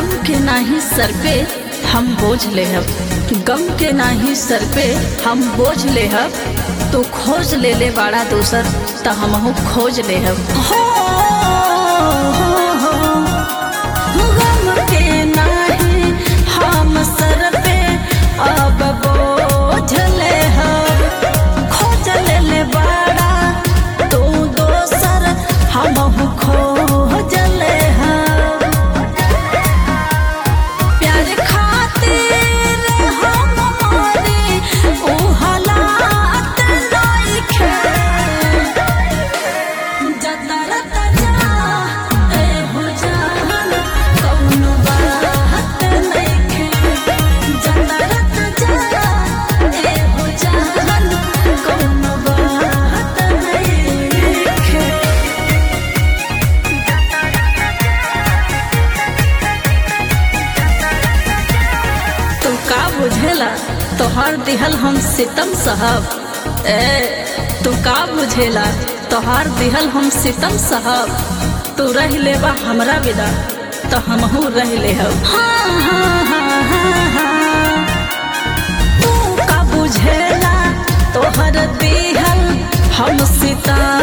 गम के नाही सर पे हम बोझ ले हब गम के नाही सर पे हम बोझ ले हब तू खोज ले ले बाड़ा दूसर त हमहू खोज ले हब हो, हो, हो। गम के नाही हम सर पे अब बोझ ले हब खोज ले ले बाड़ा तू दोसर हमहू खोज ले हब प्यार खातिर हम मरी ऊ हालात नइखे जतर तजा ए हो जान कौनो बात नइखे जतर तजा ए हो जान कौनो बात नइखे तू का बुझेला तोहर दिहल हम सितम साहब ए तू का बुझेला तोहर दिहल हम सितम साहब तू रह लेबा हमरा विदा तो हमहू रह ले हाँ हाँ हाँ हाँ हाँ तू का बुझेला तोहर दिहल हम सितम